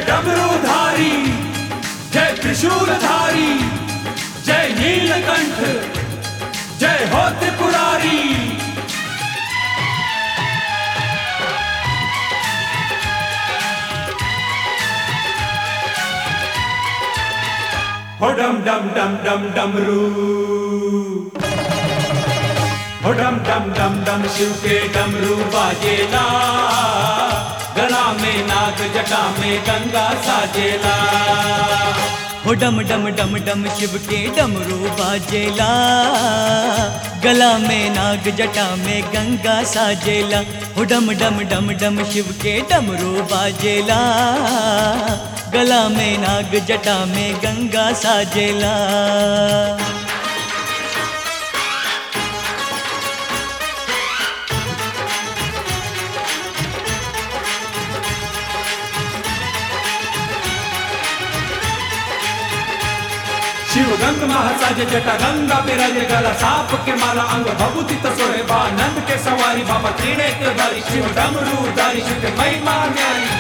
डमरूधारी जय त्रिशूलधारी जय नीलकंठ जय हो त्रिपुरारी हो डम डम डम डम डमरू हो डम डम डम डम शिव के डमरू बाजेला गला में नाग जटा में गंगा साजेला हो डम डम डम डम शिव के डमरू बाजेला गला में नाग जटा में गंगा साजेला हो डम डम डम डम शिव के डमरू बाजेला गला में नाग जटा में गंगा साजेला शिव गंग महासाज जटा गंगा विराजे गला साप के माला अंग भभूति तसोरे बा नंद के सवारी बाबा त्रिनेत्रधारी शिव डमरू धारी शिव के महिमा न्यारी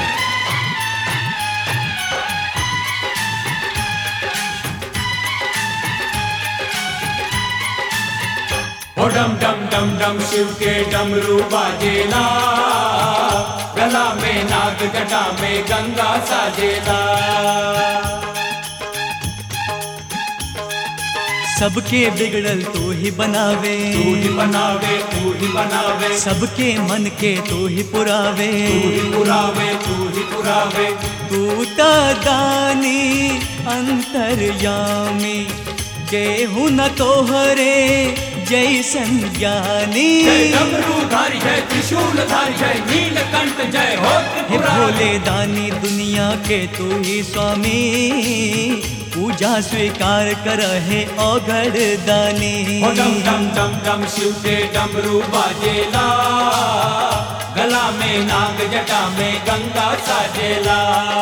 ओ डम डम डम डम शिव के डमरू बाजेला गला में नाग जटा में गंगा साजेला सबके बिगड़ल तो ही बनावे तू ही बनावे तू ही बनावे सबके मन के तो ही पुरावे तू ही पुरावे तू ही पुरावे तू त दानी अंतर्यामी केहू न तोहरे जैसन ज्ञानी जय डमरूधारी जय त्रिशूलधारी जय नीलकंठ जय हो हे त्रिपुरारी भोले दानी दुनिया के तू ही स्वामी पूजा स्वीकार कर है औघड़ दानी हो डम डम डम डम शिव के डमरू बाजेला गला में नाग जटा में गंगा साजेला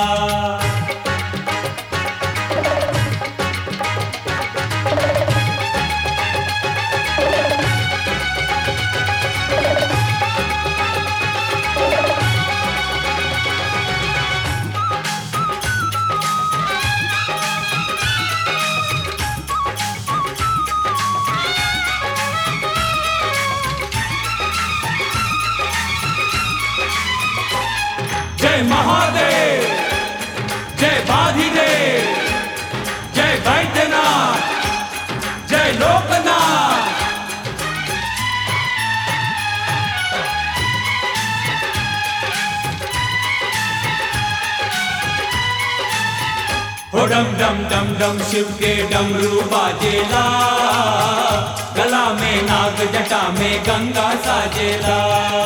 जय महादेव जय बाधिदेव जय वैद्यनाथ जय लोकनाथ हो डम डम डम डम शिव के डमरू बाजेला गला में नाग जटा में गंगा साजेला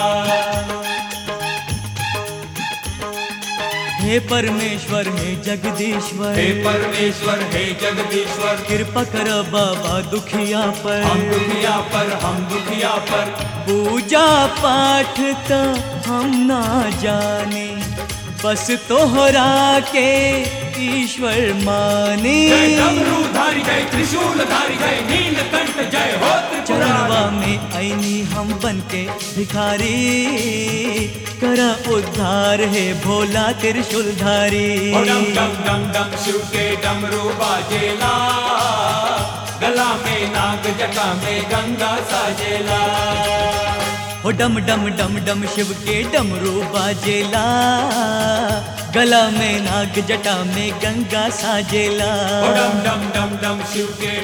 हे परमेश्वर हे जगदीश्वर हे परमेश्वर हे जगदीश्वर कृपा कर बाबा दुखिया पर हम दुखिया पर हम दुखिया पर पूजा पाठ तो हम ना जाने बस तोहरा के ईश्वर माने जय डमरूधारी जय त्रिशूलधारी जय नीलकंठ जय हो चरणवा त्रिपुरारी में ऐनी हम बन के भिखारी कर उद्धार है भोला त्रिशूलधारी ओ डम डम डम डम शिव के डमरू बाजेला गला में नाग जटा में गंगा साजेला हो डम डम डम डम शिव के डमरू बाजेला गला में नाग जटा में गंगा साजेला ओ डम डम डम डम शिव के